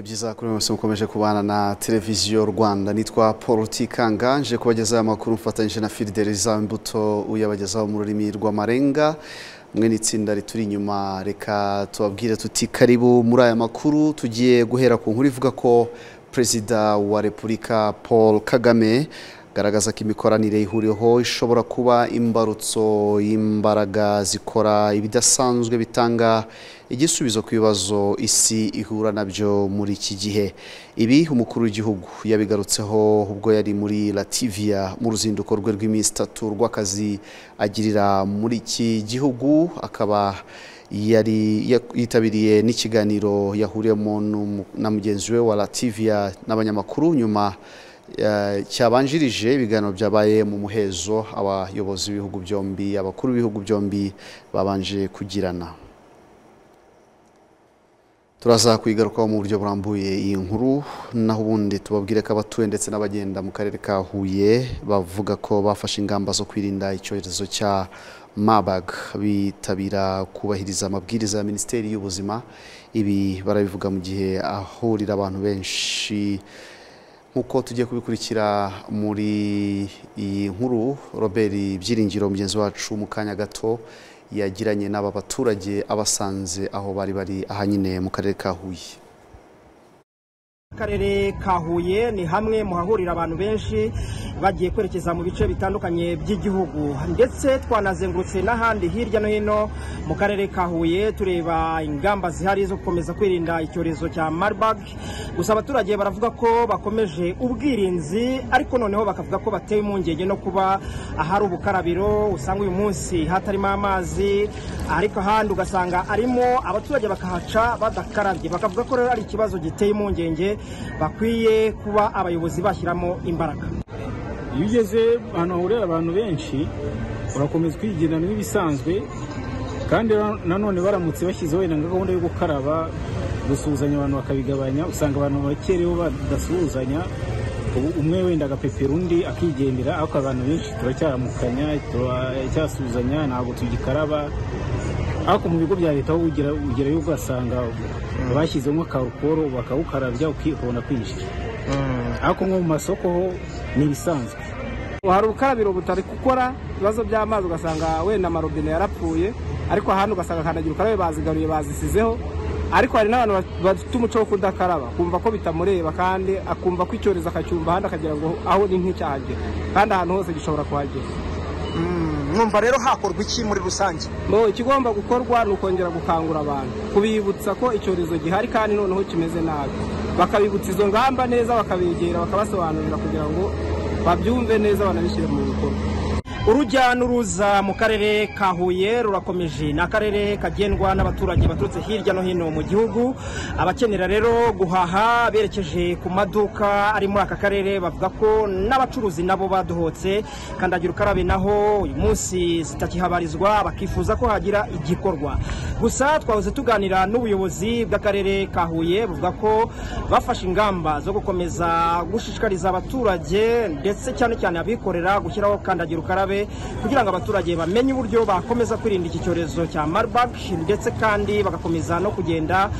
byiza kuri mwese mukomeje kubana na televiziyo rwanda nitwa paul tikanga nje kubagezaho amakuru mfatanyije na fideliza imbuto uyabagezaho mu rurimi rw'amarenga mwe n'itsinda rituri inyuma reka tubabwire tuti karibu muri aya makuru tugiye guhera ku nkuru ivuga ko perezida wa repubulika paul kagame garagaza ko imikoranire ihuriyeho ishobora kuba imbarutso y'imbaraga zikora ibidasanzwe bitanga igisubizo ku bibazo isi ihura nabyo muri iki gihe ibi umukuru w'igihugu yabigarutseho ubwo yari muri lativia mu ruzinduko rwe rw'iminsi itatu rw'akazi agirira muri iki gihugu akaba yari yitabiriye n'ikiganiro yahuriyemo na mugenzi we wa lativia n'abanyamakuru nyuma cyabanjirije ibiganiro byabaye mu muhezo abayobozi b'ibihugu byombi abakuru b'ibihugu byombi babanje kugirana turaza kuyigarukaho mu buryo burambuye iyi nkuru naho ubundi tubabwire ko abatuye ndetse n'abagenda mu karere ka huye bavuga ko bafashe ingamba zo kwirinda icyorezo cya mabag bitabira kubahiriza amabwiriza ya minisiteri y'ubuzima ibi barabivuga mu gihe ahurira abantu benshi nk'uko tugiye kubikurikira muri iyi nkuru robert byiringiro mugenzi wacu mu kanya gato yagiranye n'aba baturage abasanze aho bari bari ahanyine mu karere ka huye akarere ka huye ni hamwe mu hahurira abantu benshi bagiye kwerekeza mu bice bitandukanye by'igihugu ndetse twanazengurutse n'ahandi hirya no hino mu karere ka huye tureba ingamba zihari zo gukomeza kwirinda icyorezo cya marburg gusa abaturage baravuga ko bakomeje ubwirinzi ariko noneho bakavuga ko batewe impungenge no kuba ahari ubukarabiro usanga uyu munsi hatarimo amazi ariko ahandi ugasanga arimo abaturage bakahaca badakarabye bakavuga ko rero ari ikibazo giteye impungenge bakwiye kuba abayobozi bashyiramo imbaraga iyo ugeze ahantu hahurira abantu benshi urakomeza kwigendana n'ibisanzwe kandi nanone baramutse bashyizeho wenda nka gahunda yo gukaraba gusuhuzanya abantu bakabigabanya usanga abantu bakereho badasuhuzanya umwe wenda agapepera undi akigendera ariko abantu benshi turacyaramukanya turacyasuhuzanya ntabwo tugikaraba ariko mu bigo bya leta aho ugerayo ugasanga bashyizemo akarukoro bakawukarabya ukabona kwinjira ariko nko mu masoko ho ni ibisanzwe hari ubukarabiro butari gukora ibibazo by'amazi ugasanga wenda amarobine yarapfuye ariko ahantu ugasanga kandagira ukarabe bazigaruye bazisizeho ariko hari n'abantu bafite umuco wo kudakaraba kumva ko bitamureba kandi akumva ko icyorezo akacyumva ahandi akagira ngo aho ni nk'icyahagera kandi ahantu hose gishobora kuhagera mwumva rero hakorwa iki muri rusange bo ikigomba gukorwa ni ukongera gukangura abantu kubibutsa ko icyorezo gihari kandi noneho kimeze nabi bakabibutsa izo ngamba neza bakabegera bakabasobanurira kugira ngo babyumve neza banabishyire mu bikorwa urujya n'uruza mu karere ka huye rurakomeje ni akarere kagendwa n'abaturage baturutse hirya no hino mu gihugu abakenera rero guhaha berekeje ku maduka ari muri aka karere bavuga ko n'abacuruzi nabo badohotse kandagira ukarabe naho uyu munsi zitakihabarizwa bakifuza ko hagira igikorwa gusa twahoze tuganira n'ubuyobozi bw'akarere ka huye buvuga ko bafashe ingamba zo gukomeza gushishikariza abaturage ndetse cyane cyane abikorera gushyiraho kandagira ukarabe kugira ngo abaturage bamenye uburyo bakomeza kwirinda iki cyorezo cya marburg ndetse kandi bagakomeza no kugenda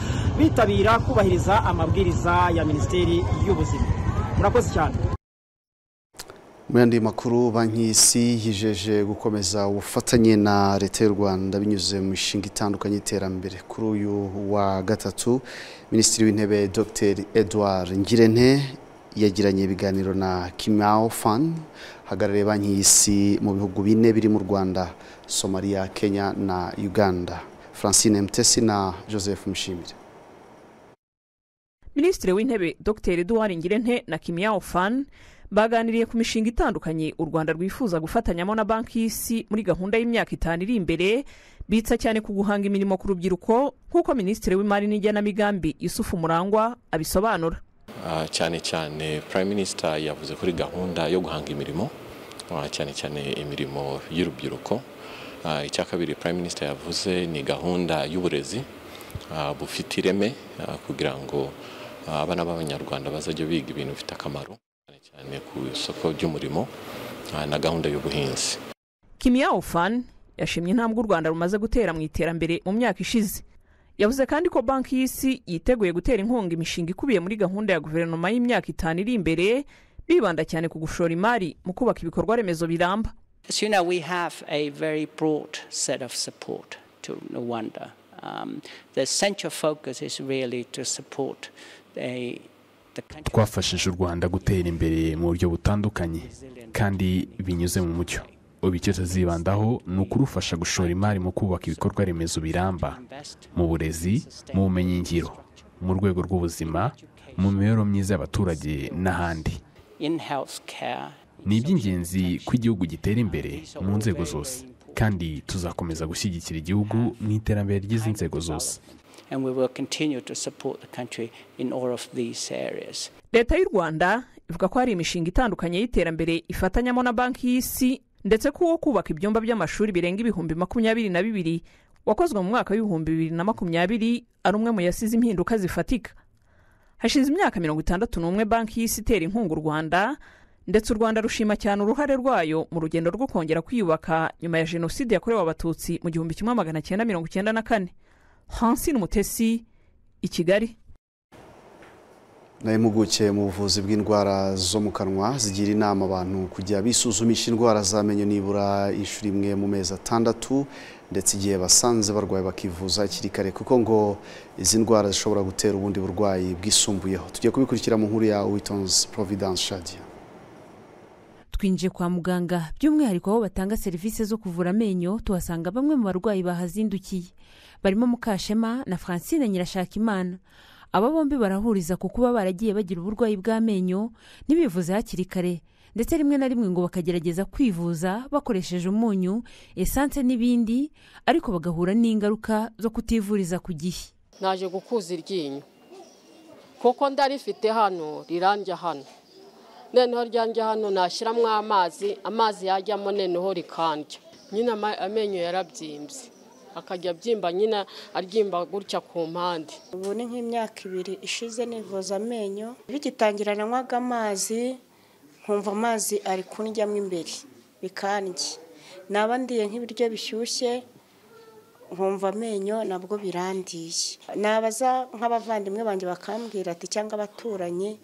bitabira kubahiriza amabwiriza ya minisiteri y'ubuzima murakoze cyane mu yandi makuru banki y'isi yijeje gukomeza ubufatanye na leta y'u rwanda binyuze mu mishinga itandukanye y'iterambere kuri uyu wa gatatu minisitiri w'intebe dr edouard ngirente yagiranye ibiganiro na kimao fan hagarariye banki y'isi mu bihugu bine biri mu rwanda somaliya kenya na uganda francine mtesi na joseph mushimire minisitiri w'intebe dr eduard ngirente na kimao fan baganiriye ku mishinga itandukanye u rwanda rwifuza gufatanyamo na banki y'isi muri gahunda y'imyaka itanu iri imbere bitsa cyane ku guhanga imirimo ku rubyiruko nk'uko minisitiri w'imari n'igenamigambi yusufu murangwa abisobanura cyane cyane prime minister yavuze kuri gahunda yo guhanga imirimo cyane cyane imirimo y'urubyiruko icya kabiri prime minister yavuze ni gahunda y'uburezi bufite ireme kugira ngo abana b'abanyarwanda bazajya biga ibintu bifite akamaro cyane cyane ku isoko ry'umurimo na gahunda y'ubuhinzi kimiyawufani yashimye intambwe u rwanda rumaze gutera mu iterambere mu myaka ishize yavuze kandi ko banki y'isi yiteguye gutera inkunga imishinga ikubiye muri gahunda ya guverinoma y'imyaka itanu iri imbere bibanda cyane ku gushora imari mu kubaka ibikorwa remezo biramba As you know, we have a very broad set of support to Rwanda. Um, the central focus is really to support a, the country twafashije u rwanda gutera imbere mu buryo butandukanye kandi binyuze mu mucyo ubu icyo tuzibandaho ni ukurufasha gushora imari mu kubaka ibikorwa remezo biramba mu burezi mu bumenyingiro mu rwego rw'ubuzima mu mibereho myiza y'abaturage n'ahandi in healthcare. ni iby'ingenzi ko igihugu gitera imbere mu nzego zose kandi tuzakomeza gushyigikira igihugu mu iterambere ry'izi nzego zose And we will continue to support the country in all of these areas. leta y'u rwanda ivuga ko hari imishinga itandukanye y'iterambere ifatanyamo na banki y'isi ndetse ko uwo kubaka ibyumba by'amashuri birenga ibihumbi makumyabiri na bibiri wakozwe mu mwaka w'ibihumbi bibiri na makumyabiri ari umwe mu yasize impinduka zifatika hashize imyaka mirongo itandatu n'umwe banki y'isi itera inkunga u rwanda ndetse u rwanda rushima cyane uruhare rwayo mu rugendo rwo kongera kwiyubaka nyuma ya jenoside yakorewe abatutsi mu gihumbi kimwe magana cyenda mirongo cyenda na kane hansine umutesi i kigali nawe impuguke mu buvuzi bw'indwara zo mu kanwa zigira inama abantu kujya bisuzumisha indwara z'amenyo nibura inshuro imwe mu mezi atandatu ndetse igihe basanze barwaye bakivuza hakiri kare kuko ngo izi ndwara zishobora gutera ubundi burwayi bwisumbuyeho tugiye kubikurikira mu nkuru ya witonzi providence shadia twinjiye kwa muganga by'umwihariko aho batanga serivisi zo kuvura amenyo tuhasanga bamwe mu barwayi bahazindukiye barimo mukashema na francine nyirashakimana aba bombi barahuriza ku kuba baragiye bagira uburwayi bw'amenyo ntibivuze hakiri kare ndetse rimwe na rimwe ngo bakagerageza kwivuza bakoresheje umunyu esanse n'ibindi ariko bagahura n'ingaruka zo kutivuriza ku gihe naje gukuza iryinyo kuko ndarifite hano rirambye hano noneho ryambye hano nashyiramo amazi amazi yajyamo noneho rikandya nyine ama- amenyo yarabyimbye akajya abyimba nyine aryimba gutya ku mpande ubu ni nk'imyaka ibiri ishize nivuza amenyo bigitangira nanywaga amazi nkumva amazi ari kundyamu imbere bikandya naba ndiye nk'ibiryo bishyushye nkumva amenyo nabwo birandiye nabaza nk'abavandimwe banjye bakambwira ati cyangwa abaturanyi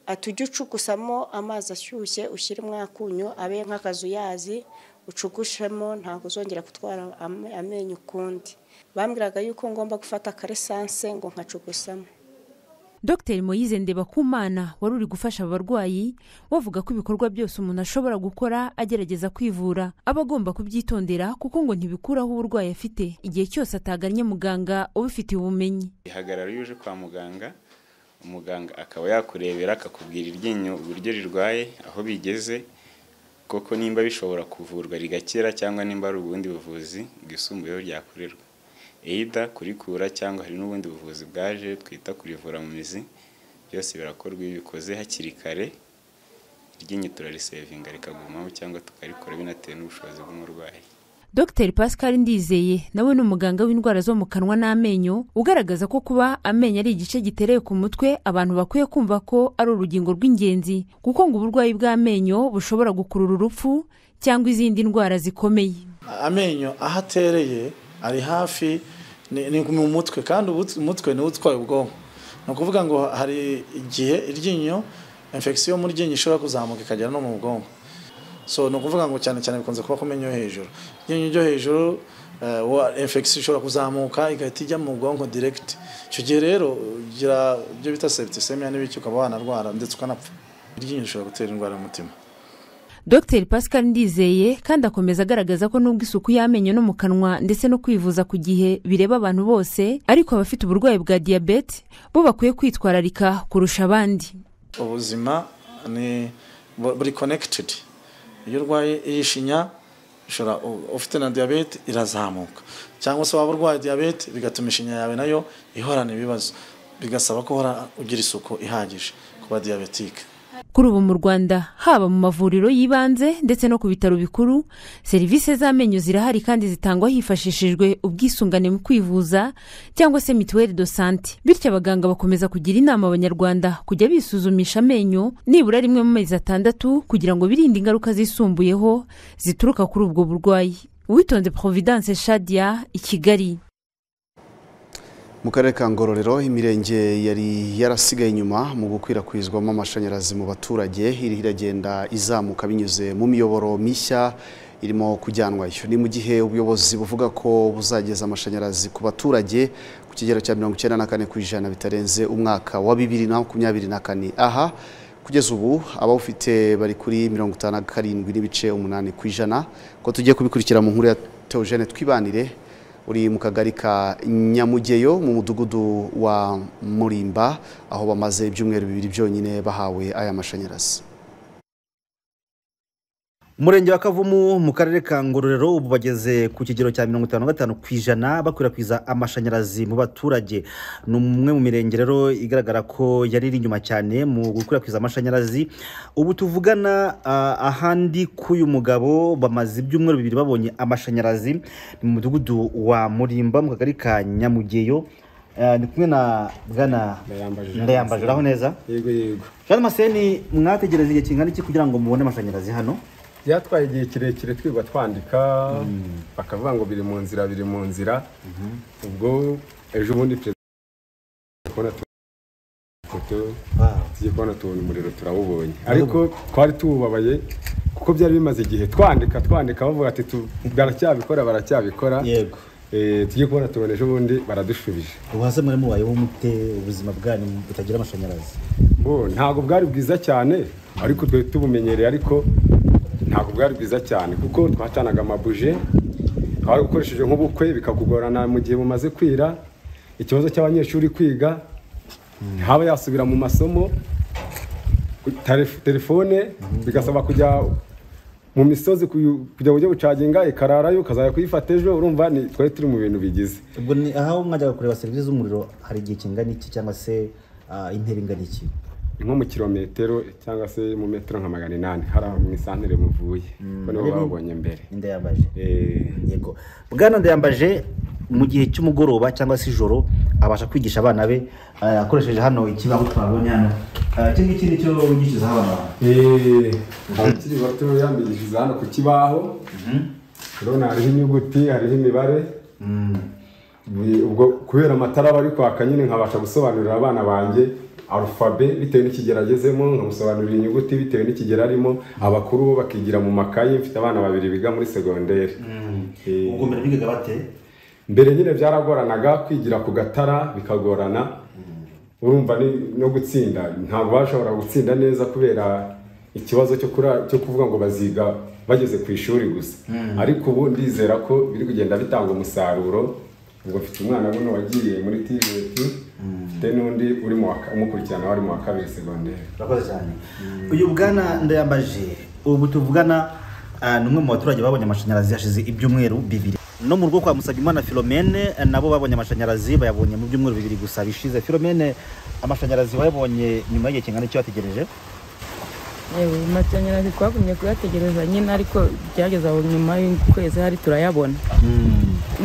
ati ujye ucugusamo amazi ashyushye ushyiremo akunyu abe nk'akazuyazi ucugushemo ntabwo uzongera gutwara am- amenyo ukundi bambwiraga yuko ngomba gufata akaresanse ngo nkacugusamo dr moyize ndebakumana wari uri gufasha aba barwayi bavuga ko ibikorwa byose umuntu ashobora gukora agerageza kwivura aba agomba kubyitondera kuko ngo ntibikuraho uburwayi afite igihe cyose atagannye muganga ubifitiye ubumenyi ihagarara iyo uje kwa muganga umuganga akaba yakurebera akakubwira iryinyo uburyo rirwaye aho bigeze koko nimba bishobora kuvurwa rigakira cyangwa nimba ari ubundi buvuzi bwisumbuyeho ryakorerwa eyida kurikura cyangwa hari n'ubundi buvuzi bwaje twita kurivura mu mizi byose birakorwa iyo ubikoze hakiri kare iryinyo turarisevinga rikagumaho cyangwa tukarikora binatewe n'ubushobozi bw'umurwayi dr pascal ndizeye nawe ni umuganga w'indwara zo mu kanwa n'amenyo ugaragaza ko kuba amenyo ari igice gitereye ku mutwe abantu bakwiye kumva ko ari urugingo rw'ingenzi kuko ngo uburwayi bw'amenyo bushobora gukurura urupfu cyangwa izindi ndwara zikomeye amenyo aho atereye ari hafi ni ni mu mutwe kandi ubu- umutwe niwo utwaye ubwonko ni ukuvuga ngo hari igihe iryinyo infection yo mu ryinyo ishobora kuzamuka ikagera no mu bwonko so ni ukuvuga ngo cyane cyane bikunze kuba ku menyo yo hejuru iryinyo ryo hejuru eh, wa infection ishobora kuzamuka igahita ijya mu bwonko direct icyo gihe rero ugira ibyo bita septicemia n'ibiki ukaba wanarwara ndetse ukanapfa iryinyo rishobora gutera indwara y'umutima dr pascal ndizeye kandi akomeza agaragaza ko nubwo isuku y'amenyo no mu kanwa ndetse no kwivuza ku gihe bireba abantu bose ariko abafite uburwayi bwa diyabete bo bakwiye kwitwararika kurusha abandi ubuzima ni bu- buri connected iyo urwaye iyi shinya ushobora u- ufite na diyabete irazamuka cyangwa se waba urwaye diyabete bigatuma ishinya yawe nayo ihorana ibibazo bigasaba ko uhora ugira isuku ihagije ku badiyabetike kuri ubu mu rwanda haba mu mavuriro y'ibanze ndetse no ku bitaro bikuru serivisi z'amenyo zirahari kandi zitangwa hifashishijwe ubwisungane mu kwivuza cyangwa se mituweli do sante bityo abaganga bakomeza kugira inama abanyarwanda kujya bisuzumisha amenyo nibura rimwe mu mezi atandatu kugira ngo birinde ingaruka zisumbuyeho zituruka kuri ubwo burwayi uwitonze providence shadia i kigali mu karere ka ngororero imirenge yari yarasigaye inyuma mu gukwirakwizwamo amashanyarazi mu baturage iri iragenda izamuka binyuze mu miyoboro mishya irimo kujyanwayo ni mu gihe ubuyobozi buvuga ko buzageza amashanyarazi ku baturage ku kigero cya mirongo icyenda na kane ku ijana bitarenze umwaka wa bibiri na makumyabiri na kane aha kugeza ubu abawufite bari kuri mirongo itanu na karindwi n'ibice umunani ku ijana ko tugiye kubikurikira mu nkuru ya teogene twibanire uri mu kagari ka nyamugeyo mu mudugudu wa murimba aho bamaze ibyumweru bibiri byonyine bahawe aya mashanyarazi umurenge wa kavumu mu karere ka ngororero ubu bageze ku kigero cya mirongo itanu na gatanu ku ijana bakwirakwiza amashanyarazi mu baturage ni umwe mu mirenge rero igaragara ko yari iri inyuma cyane mu gukwirakwiza amashanyarazi ubu tuvugana uh, ahandi k'uyu mugabo bamaze ibyumweru bibiri babonye amashanyarazi ni mu mudugudu wa murimba mu kagari ka nyamugeyo Uh, ndi kumwe na bwana ndayambaje aho neza yego yego jean maseni mwategereza igihe kingana iki kugira ngo mubone amashanyarazi hano byatwaye igihe kirekire twirirwa twandika bakavuga ngo biri mu nzira biri mu nzira ubwo ejo bundi perezida tugiye kubona tubona umuriro turawubonye ariko twari tuwubabaye kuko byari bimaze igihe twandika twandika bavuga ati baracyabikora baracyabikora yego tugiye kubona tubona ejo bundi baradushubije ubu hasi muri mubayeho mute ubuzima bwanyu butagira amashanyarazi ntabwo bwari bwiza cyane ariko twari tubumenyereye ariko ntabwo bwari bwiza cyane kuko twacanaga amabuje wari ukoresheje nk'ubukwe bikakugorana mu gihe bumaze kwira ikibazo cy'abanyeshuri kwiga ntihaba yasubira mu masomo telefone bigasaba kujya mu misozi kujya ujya gucaginga ikararayo ukazajya kuyifata ejo urumva twari turi mu bintu bigize ubwo ni aho mwajyaga kureba serivisi z'umuriro hari igihe kingana iki cyangwa se intera ingana iki nko mu kirometero cyangwa se mu metero nka magana inani hari mu isantere muvuye nibo babonye mbere ndayambaje yego bwana ndayambaje mu gihe cy'umugoroba cyangwa se ijoro abasha kwigisha abana be akoresheje hano ikibaho twabonye hano iki ngiki ni cyo wigishirizaho abana abakiri bato yambigishiriza hano ku kibaho urabona hariho inyuguti hariho imibare ubwo kubera amatara aba ari kwaka nyine nkabasha gusobanurira abana banjye arufabe bitewe n'ikigero agezemo nkamusobanurira inyuguti bitewe n'ikigero arimo abakuru bo bakigira mu makayi mfite abana babiri biga muri segonderi ubwo mbere bigaga bate mbere nyine byaragoranaga kwigira ku gatara bikagorana urumva no gutsinda ntabwo bashobora gutsinda neza kubera ikibazo cyo kuvuga ngo baziga bageze ku ishuri gusa ariko ubu ndizera ko biri kugenda bitanga umusaruro ubwo mfite umwana buno wagiye muri tiveti mfite n'undi urimo umukurikirana wari mu wa kabiri segonderi urakoze cyane uyu bwana ndayambaje ubu tuvugana ni umwe mu baturage babonye amashanyarazi yashize ibyumweru bibiri no mu rugo kwa musabimana filomene nabo babonye amashanyarazi bayabonye mu byumweru bibiri gusa bishize filomene amashanyarazi wayabonye nyuma y'igihe kingana icyo wategereje yewe amashanyarazi twagumye kuyategereza nyine ariko byageze aho nyuma y'ukwezi hari turayabona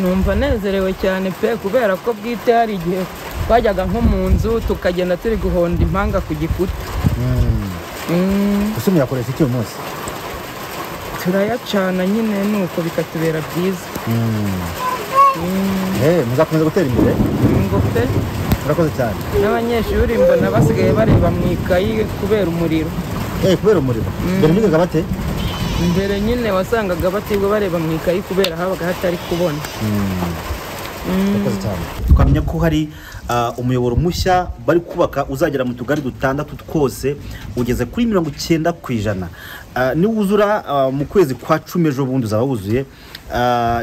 numva nezerewe cyane pe kubera ko bwite hari igihe twajyaga nko mu nzu tukagenda turi guhonda impanga ku gikuta ese muyakoresha iki uyu munsi turayacana nyine nuko bikatubera byiza muzakomeza gutera imbere ngo pe murakoze cyane n'abanyeshuri mbona basigaye bareba mu ikayi kubera umuriro kubera umuriro mbere bigaga bate mbere nyine wasangaga batibwa bareba mu ikayi kubera habaga hatari kubona tukamenya ko hari umuyoboro mushya bari kubaka uzagera mu tugari dutandatu twose ugeze kuri mirongo icyenda ku ijana niwuzura mu kwezi kwa cumi ejo bundi uzaba wuzuye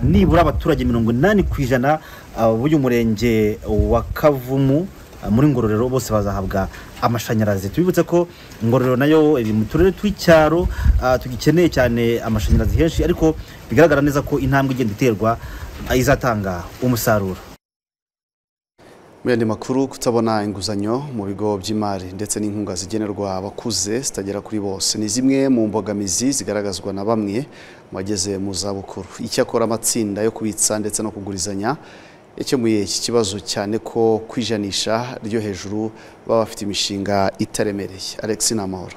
nibura abaturage mirongo inani ku ijana b'uyu murenge wa kavumu muri ngororero bose bazahabwa amashanyarazi tubibutse ko ngororero nayo iri mu turere tw'icyaro tugikeneye cyane amashanyarazi henshi ariko bigaragara neza ko intambwe igenda iterwa izatanga umusaruro muri andi makuru kutabona inguzanyo mu bigo by'imari ndetse n'inkunga zigenerwa abakuze zitagera kuri bose ni zimwe mu mbogamizi zigaragazwa na bamwe mu bageze mu zabukuru icyakora amatsinda yo kubitsa ndetse no kugurizanya yakemuye iki kibazo cyane ko kwijanisha ryo hejuru baba bafite imishinga itaremereye alex ni amahoro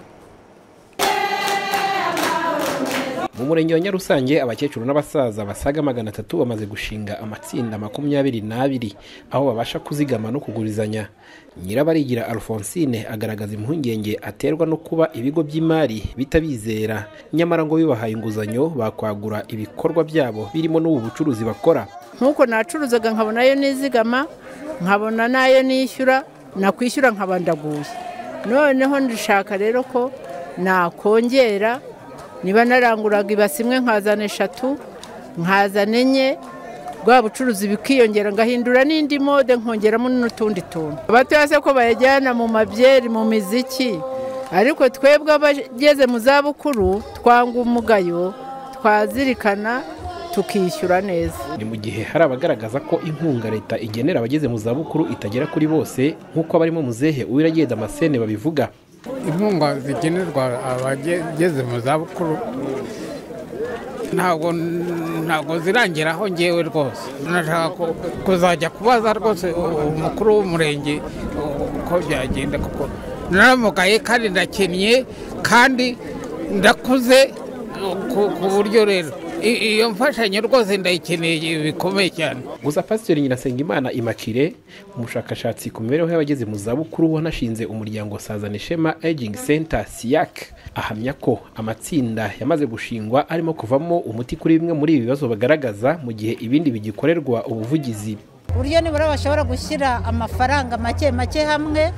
mu murenge wa nyarusange abakecuru n'abasaza basaga magana atatu bamaze gushinga amatsinda makumyabiri n'abiri aho babasha kuzigama no kugurizanya nyirabarigira alphonsine agaragaza impungenge aterwa no kuba ibigo by'imari bitabizera nyamara ngo bibahaye inguzanyo bakwagura ibikorwa byabo birimo n'ubu bucuruzi bakora nk'uko nacuruzaga nkabona ayo nizigama nkabona n'ayo nishyura nakwishyura ndaguye noneho ndashaka rero ko nakongera niba naranguraga ibasi imwe nkazana eshatu nkazana enye bwa bucuruzi bikiyongera ngahindura n'indi mode nkongeramo n'utundi tuntu abatoya se ko bayajyana mu mabyeri mu miziki ariko twebwe abageze mu zabukuru twanga umugayo twazirikana tukishyura neza ni mu gihe hari abagaragaza ko inkunga leta igenera abageze mu zabukuru itagera kuri bose nk'uko barimo muzehe uwiragiye damascene babivuga inkunga zigenerwa abageze mu zabukuru ntabwo ntabwo zirangiraho ngewe rwose nashaka kuzajya kubaza rwose umukuru w'umurenge uko byagenda kuko naramugaye kandi ndakennye kandi ndakuze ku buryo rero iyo mfashanyo rwose ndayikeneye bikomeye cyane gusa pasiteri nyirasengimana imakire umushakashatsi ku mibereho y'abageze mu zabukuru wanashinze umuryango sazana ishema aging center siyak ahamya ko amatsinda yamaze gushingwa arimo kuvamo umuti kuri bimwe muri ibi bibazo bagaragaza mu gihe ibindi bigikorerwa ubuvugizi uburyo nibura bashobora gushyira amafaranga make make hamwe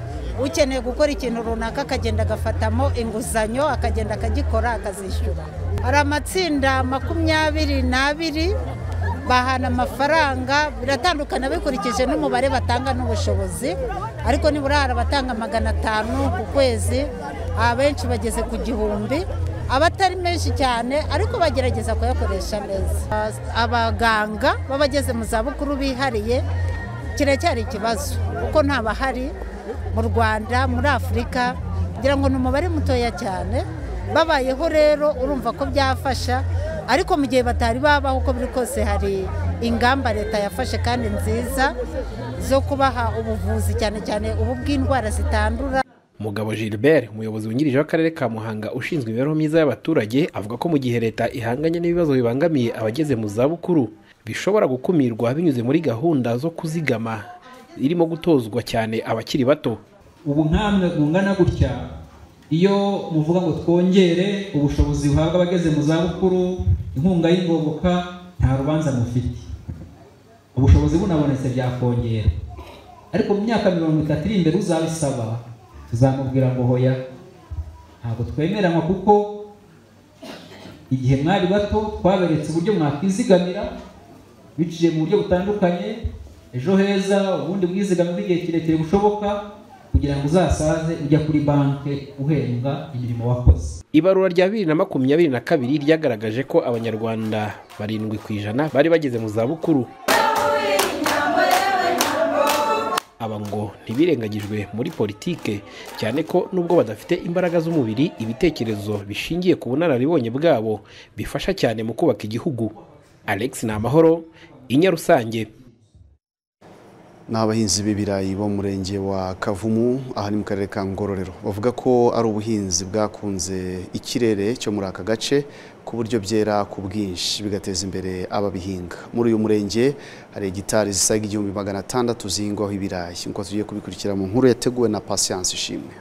ukeneye gukora ikintu runaka akagenda agafatamo inguzanyo akagenda akagikora akazishyura hari amatsinda makumyabiri n'abiri bahana amafaranga biratandukana bikurikije n'umubare batanga n'ubushobozi ariko nibura hari abatanga magana atanu ku kwezi abenshi bageze ku gihumbi abatari menshi cyane ariko bagerageza kuyakoresha neza abaganga b'abageze mu zabukuru bihariye kiracyari ikibazo kuko ntabahari mu rwanda muri afurika kugira ngo ni umubare mutoya cyane babayeho rero urumva ko byafasha ariko mu gihe batari babaho uko biri kose hari ingamba leta yafashe kandi nziza zo kubaha ubuvuzi cyane cyane ubu bw'indwara zitandura mugabo gilbert umuyobozi wungirije w'akarere ka muhanga ushinzwe imibereho myiza y'abaturage avuga ko mu gihe leta ihanganye n'ibibazo bibangamiye abageze mu zabukuru bishobora gukumirwa binyuze muri gahunda zo kuzigama irimo gutozwa cyane abakiri bato ubu nkamwe bungana gutya iyo muvuga ngo twongere ubushobozi buhabwa abageze mu zabukuru inkunga y'ingoboka nta rubanza mufite ubushobozi bunabonetse byakongera ariko mu myaka mirongo itatu iri imbere uzabisaba tuzamubwira ngo hoya ntabwo twemeranywa kuko igihe mwari bato twaberetse uburyo mwakwizigamira biciye mu buryo butandukanye ejo heza ubundi bwizigamire bw'igihe kirekire bushoboka kugira ngo uzasaze ujya kuri banki uhembwa imirimo wakoze ibarura rya bibiri na makumyabiri na kabiri ryagaragaje ko abanyarwanda barindwi ku ijana bari bageze mu zabukuru aba ngo ntibirengagijwe muri politike cyane ko nubwo badafite imbaraga z'umubiri ibitekerezo bishingiye ku bunararibonye bwabo bifasha cyane mu kubaka igihugu alex ni amahoro inya rusange ni abahinzi b'ibirayi bo mu murenge wa kavumu aha ni mu karere ka ngororero bavuga ko ari ubuhinzi bwakunze ikirere cyo muri aka gace ku buryo byera ku bwinshi bigateza imbere ababihinga muri uyu murenge hari hegitari zisaga igihumbi magana atandatu zihingwaho ibirayi nk'uko tugiye kubikurikira mu nkuru yateguwe na pasiyanse ishimwe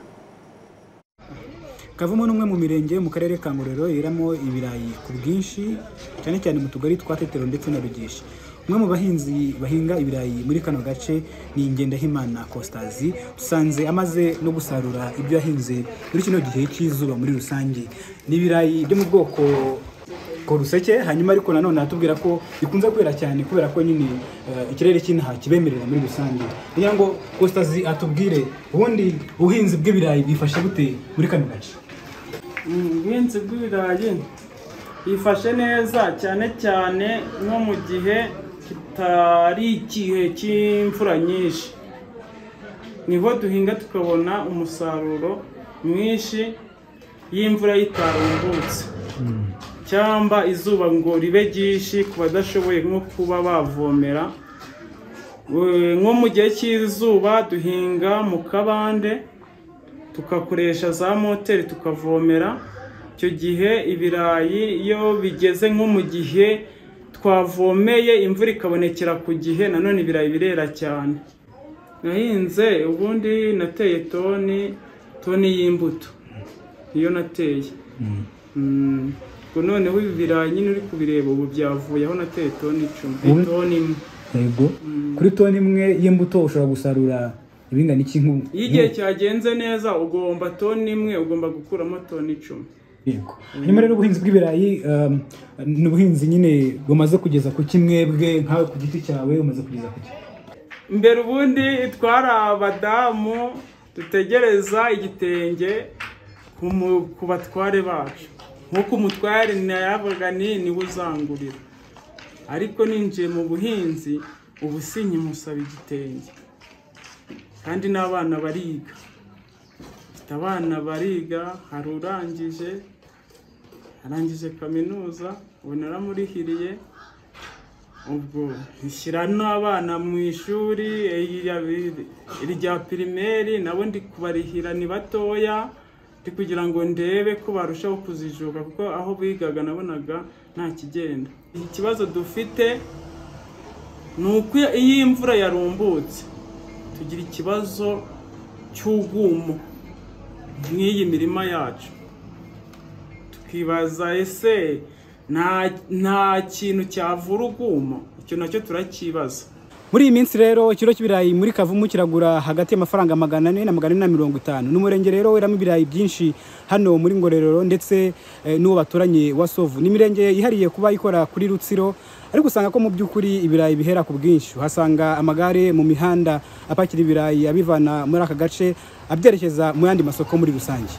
kavumu ni umwe mu mirenge yo mu karere ka ngororero yeramo ibirayi ku bwinshi cyane cyane mu tugari twa tetero ndetse na rugeshi umwe mu bahinzi bahinga ibirayi muri kano gace ni ngendahimana costazi dusanze amaze no gusarura ibyo yahinze muri kino gihe cy'izuba muri rusange ni ibirayi byo mu bwoko ruseke hanyuma ariko nanone atubwira ko bikunze kwera cyane kubera ko nyine ikirere cy'inaha kibemerera muri rusange kugira ngo costazi atubwire ubundi ubuhinzi bw'ibirayi bwifashe bute muri kano gace ubuhinzi bw'ibirayi bifashe neza cyane cyane nko mu gihe kitari igihe cy'imvura nyinshi niho duhinga tukabona umusaruro mwinshi y'imvura yitarumbutse cyangwa izuba ngo ribe ryinshi ku badashoboye nko kuba bavomera nko mu gihe cy'izuba duhinga mu kabande tugakoresha za moteri tukavomera icyo gihe ibirayi iyo bigeze nko mu gihe twavomeye imvura ikabonekera ku gihe nanone ibirayi birera cyane nahinze ubundi nateye toni toni y'imbuto niyo nateye ubwo noneho ibi birayi nyine uri kubireba ubu byavuye aho nateye toni icumi Ubu- toni imwe yego kuri toni imwe y'imbuto ushobora gusarura ibingana iki nk'u- iyo igihe cyagenze neza ugomba toni imwe ugomba gukuramo toni icumi Yego. hanyuma rero ubuhinzi bw'ibirayi um, ni ubuhinzi nyine bumaze kugeza ku kimwebwe nkawe ku giti cyawe umaze kugeza ku ki- mbere ubundi twari abadamu dutegereza igitenge ku mu- ku batware bacu nk'uko umutware nayavuga ni niwe uzangurira ariko ninjiye mu buhinzi ubu sinkimusaba igitenge kandi n'abana bariga mfite abana bariga hari urangije arangije kaminuza ubu naramurihiriye ubwo rishyira n'abana mu ishuri irya pirimeri nabo ndi kubarihira ni batoya ndi kugira ngo ndebe ko barushaho kuzijuka kuko aho bigaga nabonaga nta kigenda ikibazo dufite ni uko iyo imvura yarumbutse tugira ikibazo cy'ubwumo nk'iyi mirima yacu twibaza ese nta nta kintu cyavura ubwuma icyo nacyo turakibaza muri iyi minsi rero ikiro cy'ibirayi muri kavumu kiragura hagati y'amafaranga magana ane na magana ane na mirongo itanu ni umurenge rero weramo ibirayi byinshi hano muri ngororero ndetse eh, n'uwo baturanye wa sovu ni imirenge yihariye kuba ikora kuri rutsiro ariko usanga ko mu by'ukuri ibirayi bihera ku bwinshi uhasanga amagare mu mihanda apakira ibirayi abivana muri aka gace abyerekeza mu yandi masoko muri rusange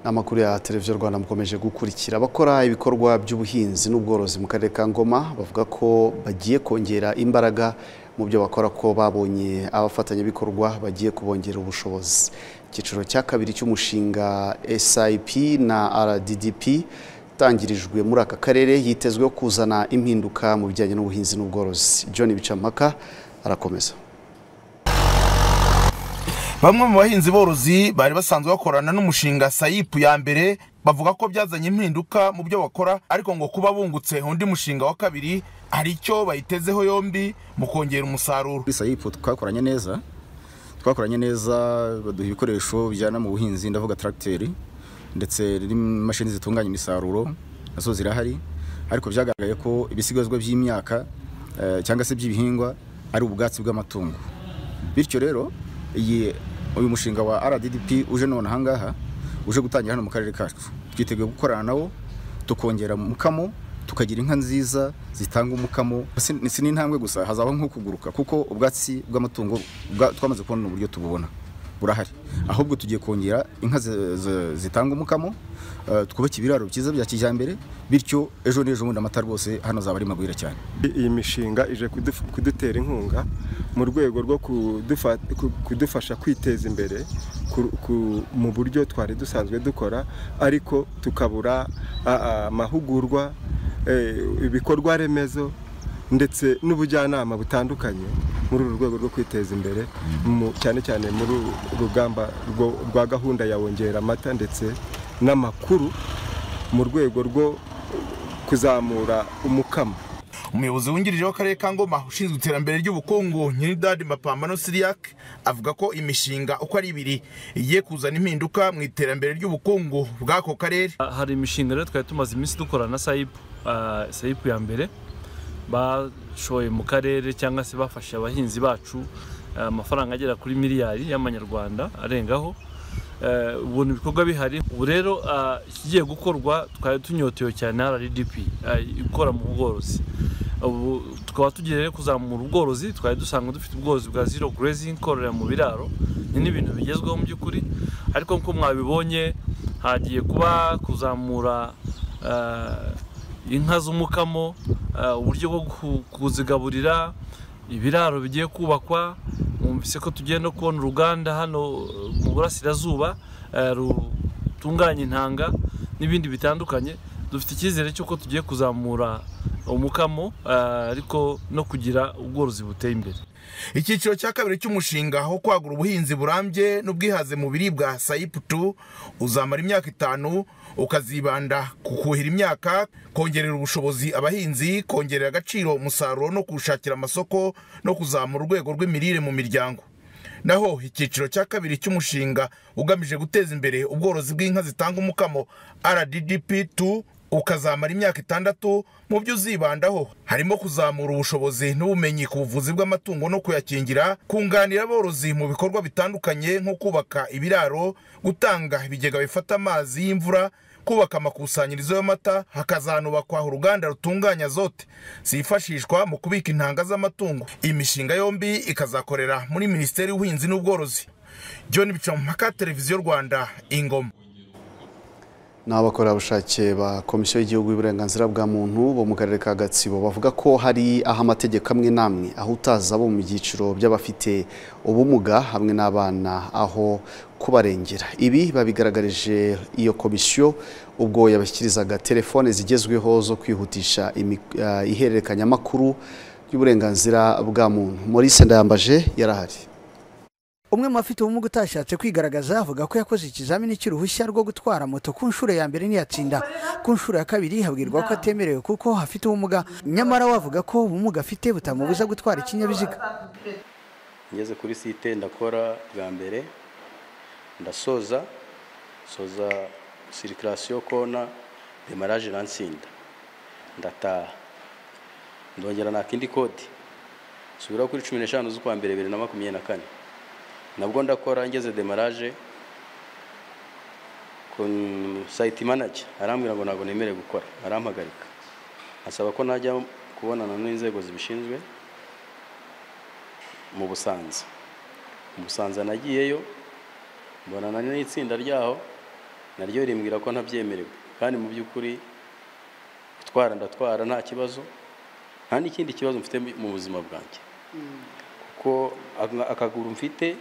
Amakuru ya televiziyo Rwanda mukomeje gukurikira abakora ibikorwa by'ubuhinzi n'ubworozi mu karere ka Ngoma bavuga ko bagiye kongera imbaraga mu byo bakora ko babonye abafatanyabikorwa bagiye kubongerera ubushobozi icyiciro cya kabiri cy'umushinga SIP na RDDP tangirijwe muri aka karere yitezweho kuzana impinduka mu bijyanye n'ubuhinzi n'ubworozi John Bicampaka arakomeza bamwe mu bahinzi borozi bari basanzwe bakorana n'umushinga sayipu ya mbere bavuga ko byazanye impinduka mu byo bakora ariko ngo kuba bungutse undi mushinga wa kabiri hari icyo bayitezeho yombi mu kongera umusaruro kuri sayipu twakoranye neza twakoranye neza baduha ibikoresho bijyana mu buhinzi ndavuga tracteri ndetse n'imashini zitunganya imisaruro nazo zirahari ariko byagaragaye ko ibisigazwa by'imyaka eh, cyangwa se by'ibihingwa ari ubwatsi bw'amatungo bityo rero iyi uyu mushinga wa RDDP uje none ahangaha uje gutangira hano mu karere kacu twiteguye gukorana nawo tukongera umukamo tukagira inka nziza zitanga umukamo si si n'intambwe gusa hazabaho nko kuguruka kuko ubwatsi bw'amatungo bwa- twamaze kubona uburyo tububona burahari ahubwo tugiye kongera inka zi- zi- zitanga umukamo eh, twubake ibiraro byiza bya kijyambere bityo ejo n'ejo bundi amata rwose hano azaba ari magwira cyane iyi mishinga ije kuduf- kudutera inkunga mu rwego rwo kudufa- ku- kudufasha kwiteza imbere ku- ku- mu buryo twari dusanzwe dukora ariko tukabura a- a- amahugurwa eh, ibikorwa remezo ndetse n'ubujyanama butandukanye muri uru rwego rwo kwiteza imbere mu- cyane cyane muri uru rugamba rwo- rwa gahunda ya wongera amata ndetse n'amakuru mu rwego rwo kuzamura umukamo umuyobozi wungirije w'akarere ka ngoma ushinzwe iterambere ry'ubukungu nyiridadi mapambano siriak avuga ko imishinga uko ari ibiri igiye kuzana impinduka mu iterambere ry'ubukungu bw'ako karere hari imishinga rero twari tumaze iminsi dukora na sayipu ah, sayipu ya mbere bashoye mu karere cyangwa se bafashe abahinzi bacu ah, amafaranga agera kuri miliyari y'amanyarwanda arengaho Eh, ubona ibikorwa bihari ubu rero ah, ikigiye gukorwa twari tunyotewe cyane rdp ikora mu bworozi ubu tukaba tugiye rero kuzamura ubworozi twari dusanzwe dufite ubworozi bwa zero grazing kororera mu biraro ni n'ibintu bigezweho mu by'ukuri ariko nk'uko mwabibonye hagiye kuba kuzamura eh, inka z'umukamo eh, uburyo bwo ku- kuzigaburira ibiraro bigiye kubakwa mwumvise ko tugiye no kubona uruganda hano eh, mu burasirazuba eh, rutunganya intanga n'ibindi bitandukanye dufite icyizere cy'uko tugiye kuzamura umukamo ah, ariko no kugira ubworozi buteye imbere icyiciro cya kabiri cy'umushinga wo kwagura ubuhinzi burambye n'ubwihaze mu biribwa sayipu tu uzamara imyaka itanu ukazibanda ku kuhira imyaka kongerera ubushobozi abahinzi kongerera agaciro umusaruro no kuwushakira amasoko no kuzamura urwego rw'imirire mu miryango naho icyiciro cya kabiri cy'umushinga ugamije guteza imbere ubworozi bw'inka zitanga umukamo rdp tu ukazamara imyaka itandatu mu byo uzibandaho harimo kuzamura ubushobozi n'ubumenyi ku buvuzi bw'amatungo no kuyakingira kunganira aborozi mu bikorwa bitandukanye nko kubaka ibiraro gutanga ibigega bifata amazi y'imvura kubaka amakusanyirizo y'amata hakazanubakwa uruganda rutunganya zote zifashishwa mu kubika intanga z'amatungo iyi mishinga yombi ikazakorera muri minisiteri y'ubuhinzi n'ubworozi john bicamaka televiziyo rwanda ingoma ni abakorerabushake ba komisiyo y'igihugu y'uburenganzira bwa muntu bo mu karere ka gatsibo bavuga ko hari aho amategeko amwe n'amwe aho utaza abo mu byiciro by'abafite ubumuga hamwe n'abana aho kubarengera ibi babigaragarije iyo komisiyo ubwo yabashyikirizaga telefone zigezweho zo kwihutisha imi- ah, ihererekanyamakuru y'uburenganzira bwa muntu maurice ndayambaje yarahari umwe mu bafite ubumuga utashatse kwigaragaza avuga ko yakoze ikizamini cy'uruhushya rwo gutwara moto ku nshuro ya mbere ntiyatsinda ku nshuro ya kabiri habwirwa ko atemerewe kuko afite ubumuga nyamara we avuga ko ubumuga afite butamubuza gutwara ikinyabiziga ngeze kuri site ndakora bwa mbere ndasoza soza sirikirasiyo kona demaraje nansinda ndataha ndongera naka indi kode subira kuri cumi n'eshanu z'ukwa mbere bibiri na makumyabiri na kane nabwo ndakora ngeze demaraje ku sayiti manager arambwira ngo ntabwo nemerewe gukora arampagarika asaba ko najya kubonana n'inzego zibishinzwe mu busanza mu busanza nagiyeyo mbonana n'itsinda ryaho naryo rimbwira ko ntabyemerewe kandi mu by'ukuri gutwara ndatwara nta kibazo nta n'ikindi kibazo mfite mu buzima bwanjye kuko aka- akaguru mfite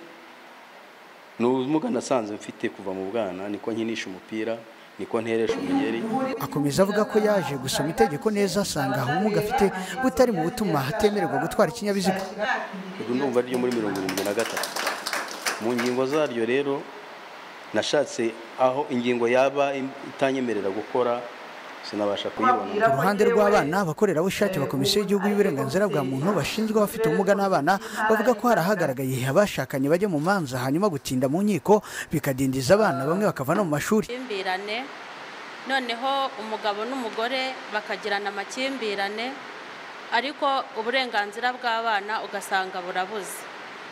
ni ubumuga nasanze mfite kuva mu bwana niko nkinisha umupira niko nteresha umugeri akomeza avuga ko yaje gusoma itegeko neza asanga ubumuga afite butari mu butuma atemererwa gutwara ikinyabiziga iryo ndumva ryo muri mirongo irindwi na gatatu mu ngingo zaryo rero nashatse aho ingingo yaba itanyemerera gukora sinabasha kuyibona ku ruhande rw'abana abakorerabushake ba komisiyo y'igihugu y'uburenganzira bwa muntu bashinzwe abafite ubumuga n'abana bavuga ko hari ahagaragaye abashakanye bajya mu manza hanyuma gutinda mu nkiko bikadindiza abana bamwe bakava no mu mashuri amakimbirane noneho umugabo n'umugore bakagirana amakimbirane ariko uburenganzira bw'abana ugasanga burabuze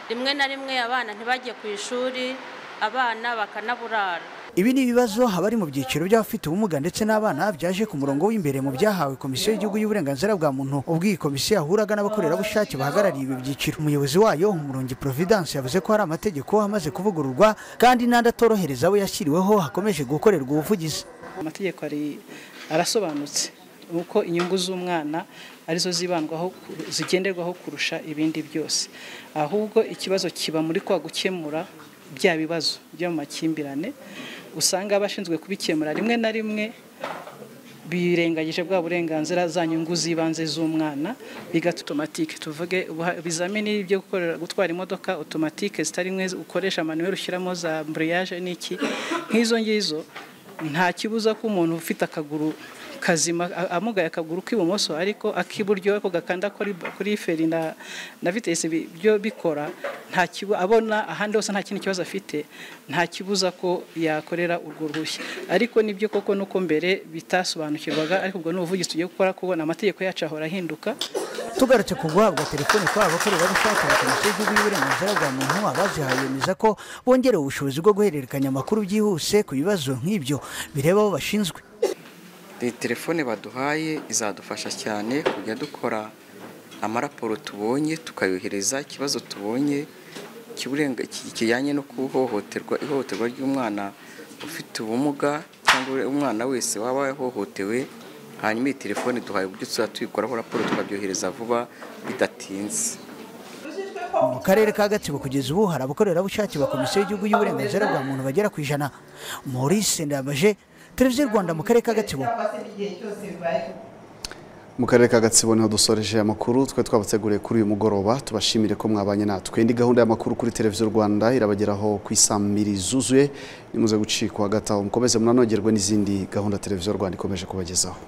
rimwe na rimwe abana ntibajye ku ishuri abana bakanaburara ibi ni ibibazo abari mu byiciro by'abafite ubumuga ndetse n'abana byaje ku murongo w'imbere mu byahawe komisiyo y'igihugu y'uburenganzira bwa muntu ubwo iyi komisiyo yahuraga n'abakorerabushake bahagarariye ibi byiciro umuyobozi wayo umurungi providence yavuze ko hari amategeko amaze kuvugururwa kandi n'andi atorohereza abo yashyiriweho hakomeje gukorerwa ubuvugizi amategeko ari- arasobanutse uko inyungu z'umwana arizo zibandwaho zigenderwaho kurusha ibindi byose ahubwo ikibazo kiba muri kwa gukemura bya bibazo byo mu makimbirane usanga abashinzwe kubikemura rimwe na rimwe birengagije bwa burenganzira za nyungu z'ibanze z'umwana bigatuma otomatike tuvuge ubuha- ibizamini byo gukorera- gutwara imodoka otomatike zitari imwe ukoresha manuel ushyiramo za amburiyage n'iki nk'izo ngizo nta kibuza ko umuntu ufite akaguru kazima a- amugaye akaguru k'ibumoso ariko ak'iburyo ako gakanda kuri kuri feri na na vitesi bi- byo bikora nta kibu abona ahandi hose nta kindi kibazo afite nta kibuza ko yakorera urwo ruhushya ariko nibyo koko nuko mbere bitasobanukirwaga ariko ubwo ni ubuvugizi tugiye gukora kubona amategeko yacu ahora ahinduka tugarutse ku guhabwa telefone kw'aba bakorerabushake ba komisiyo y'igihugu y'uburenganzira bwa muntu abazihaye bemeza ko bongerewe ubushobozi bwo guhererekanya amakuru byihuse ku bibazo nk'ibyo bireba abo bashinzwe iyi telefone baduhaye izadufasha cyane kujya dukora amaraporo tubonye tukayohereza ikibazo tubonye kiburenga- ki- kijyanye no kuhohoterwa ihohoterwa ry'umwana ufite ubumuga cyangwa umwana wese waba yahohotewe hanyuma iyi telefone duhaye uburyo tuzajya tuyikoraho raporo tukabyohereza vuba bidatinze mu karere ka gatsibo kugeza ubu hari abakorerabushake ba komisiyo y'igihugu y'uburenganzira bwa muntu bagera ku ijana maurice ndambaje televiziyo rwanda mu karere ka gatsibo mu karere ka gatsibo niho dusoreje amakuru twe twabateguriye kuri uyu mugoroba tubashimire ko mwabanye natwe indi gahunda y'amakuru kuri televiziyo rwanda irabageraho ku isambiri zuzuye nimuze gucikwa hagati aho mukomeze munanogerwe n'izindi gahunda televiziyo rwanda ikomeje kubagezaho